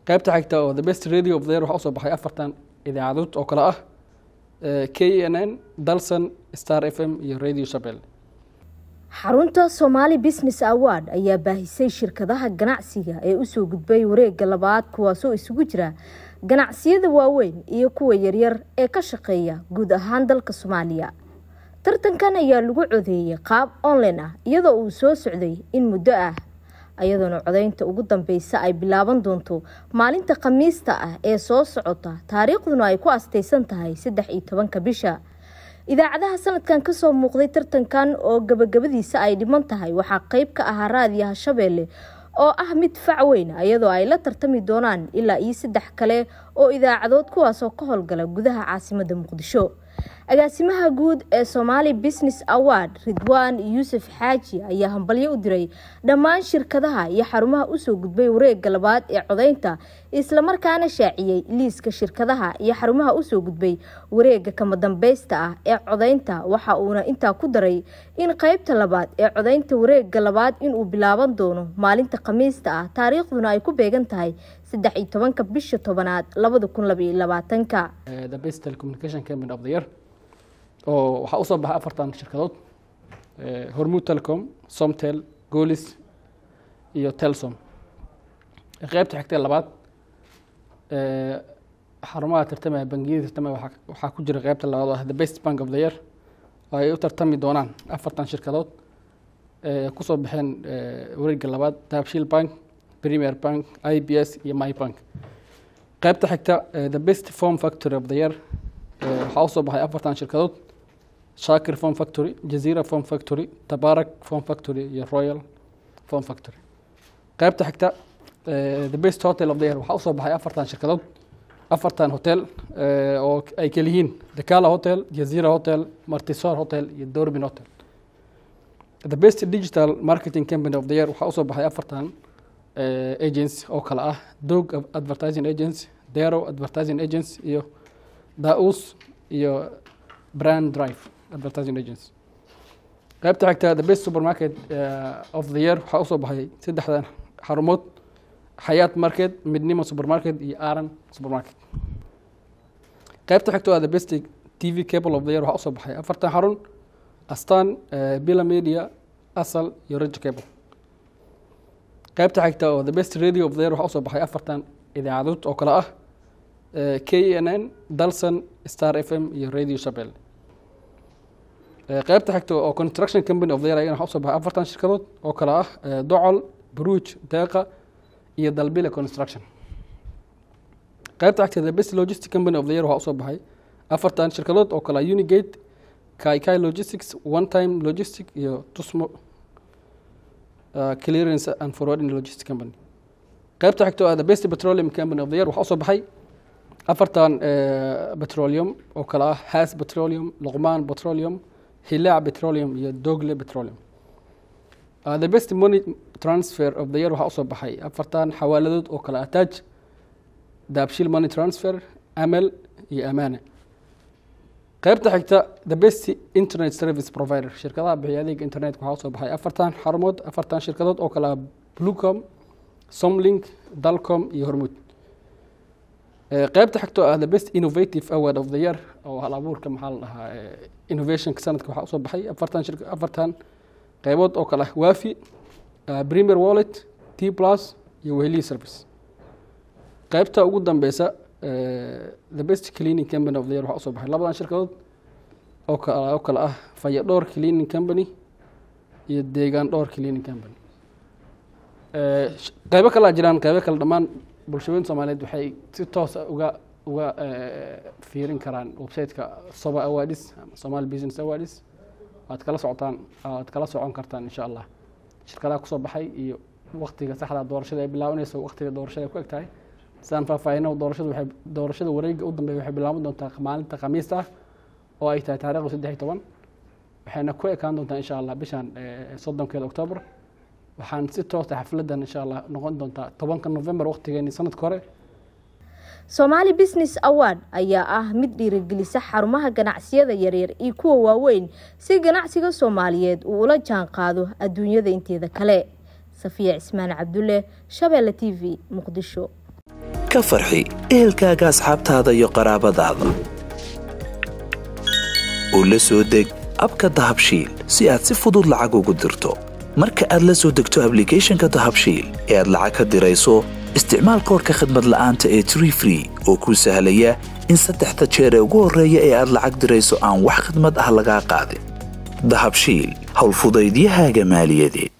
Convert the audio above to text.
qaybta xigta oo the best radio of the year waxaa usoo baxay afartan idaacadood oo kale ah k n n dalson star f m iyo radio shabel xarunta somaali business award ayaa baahisay shirkadaha ganacsiga ee usoo gudbay wareega labaad kuwaasoo isugu jira ganacsiyada waaweyn iyo kuwa yaryar ee ka shaqeeya guud ahaan dalka soomaaliya tartankan ayaa lagu codeeyey qaab online ah iyadoo uu soo socday in muddo ah iyadoona codeynta ugu dambeysa ay bilaaban doonto maalinta khamiista ah ee soo socota taariikhduna ay ku asteysan tahay saddex iyo tobanka bisha idaacadaha sanadkan kasoo muuqday tartankan oo gabagabadiisa ay dhiman tahay waxaa qeyb ka ahaa raadiyaha shabeelle oo ah mid fac weyn iyadoo ay la tartami doonaan ilaa iyo saddex kale oo idaacadood kuwaasoo ka howlgala gudaha caasimada muqdisho agaasimaha guud ee somaali business award ridwaan yuusuf xaaji ayaa hambalyo u diray dhammaan shirkadaha iyo xarumaha usoo gudbay wareega labaad ee codeynta islamarkaana shaaciyey liiska shirkadaha iyo xarumaha usoo gudbay wareega kama dambeysta ah ee codeynta waxa uuna intaa ku daray in qeybta labaad ee codeynta wareega labaad inuu bilaaban doono maalinta khamiista ah taariikhduna ay ku beegan tahay saddex iyo tobanka bisha tobanaad labada kun labaiyo labaatanka oo waxaa usoo baxay afartan shirkadood hormud telecom somtel golis iyo telsom qeybta xigtee labaad xarumaha tartamaya bangiyada tartamaya waxaa ku jira qeybta labaad oo ah the best bank of the year oo ay u tartami doonaan afartan shirkadood kusoo baxeen wareega labaad dahabshiil bank premier bank i b s iyo my bank qeybta xigta the best form factory of the year waxaa usoo baxay afartan shirkadood shakir form factory jazira form factory tabarak form factory iyo royal form factory qeybta xigta the best hotel of the year waxaa usoo baxay afartan shirkadood afartan hotel oo ay keliyihiin dakala hotel jazira hotel martisor hotel iyo dorbin hotel the best digital marketing company of the year waxaa usoo baxay afartan agency oo kale ah dog advertising agency dero advertising agency iyo daus iyo brand drive advertising agency qaybta xigta the best supermarket of the year waxaa usoo baxay saddexdan xarumood xayaat market midnimo supermarket iyo aran supermarket qaybta xigta waa the best t v cable of the year waxaa usoo baxay afartan xarun astan bila media asal iyo rajo cable qaybta xigta oo the best radio of the year waxaa usoo baxay afartan idaacadood oo kale ah k n n dalson star f m iyo radio shabel qeybta xigta oo construction company of the year ayana waxaa usoo baxay afartan shirkadood oo kale ah docol bruj deeqa iyo dalbile construction qeybta xigta the best logistic company of the year waxaa usoo baxay afartan shirkadood oo kale ah unigate kaikai logistics one time logistic iyo tusmo clearance and forwarding logistic company qeybta xigta oo the best petroleum company of the year waxaa usoo baxay afartan petroleum oo kale ah has petroleum luqmaan petroleum hilaac petroleum iyo dogle petroleum the best money transfer of the year waxaa usoo baxay afartan xawaaladood oo kale ah taj daabshil money transfer amal iyo amaane qeybta xigta the best internet service provider shirkadaha bixiya adeega internetka waxaa usoo baxay afartan xarumood afartan shirkadood oo kale ah blucom somlink dalcom iyo hormud qeybta xigto ah the best innovative award of the year oo hal abuurka maxaa la dhahaa innovationka sanadka waxaa usoo baxay afartan shir afartan qeybood oo kale ah wafi premier wallet t plus iyo weheliya service qeybta ugu dambeysa the best cleaning company of the year waxaa usoo baxay labadan shirkadood oo kale oo kale ah faya dhowr cleaning company iyo deegaan dhowr cleaning company qeybo kalea jiraan qeybo kale dhammaan bulshooyinka soomaaliyeed waxay si toosa uga uga fiirin karaan websiteka soba awadis ama somali business awadis waad kala socotaan waad kala socon kartaan insha allah shirkadaha kusoo baxay iyo waktiga saxda doorashada ay bilaabanayso waktiga doorashada ay ku eg tahay sidaan faahfaahino doorashada waxay doorashada wareega u dambeeya waxay bilaaban doontaa maalinta khamiista ah oo ay tahay taarikhda saddex iyo toban waxayna ku ekaan doontaa insha allah bishan soddonkeeda octoobar waxaan si toosa xafladan insha allah noqon doontaa tobanka november waktigeeni sanadka hore somaali business award ayaa ah mid dhiirigelisa xarumaha ganacsiyada yaryar iyo kuwa waaweyn si ganacsiga soomaaliyeed uu ula jaan qaado adduunyada inteeda kale safiya cismaan cabdulle shabeelle t v muqdisho ka farxi ehelkaaga asxaabtaada iyo qaraabadaada u la soo deg abka dahabshiil si aad si fudud lacag ugu dirto marka aad la soo degto ablicathonka dahabshiil ee aad lacag ka dirayso isticmaal koorka khadmad la'aanta ee tree free oo kuu sahlaya in saddexda jeer ee ugu horreeya ee aad lacag dirayso aan wax khidmad ah lagaa qaadin dahabshiil howlfudaydiyahaaga maaliyadeed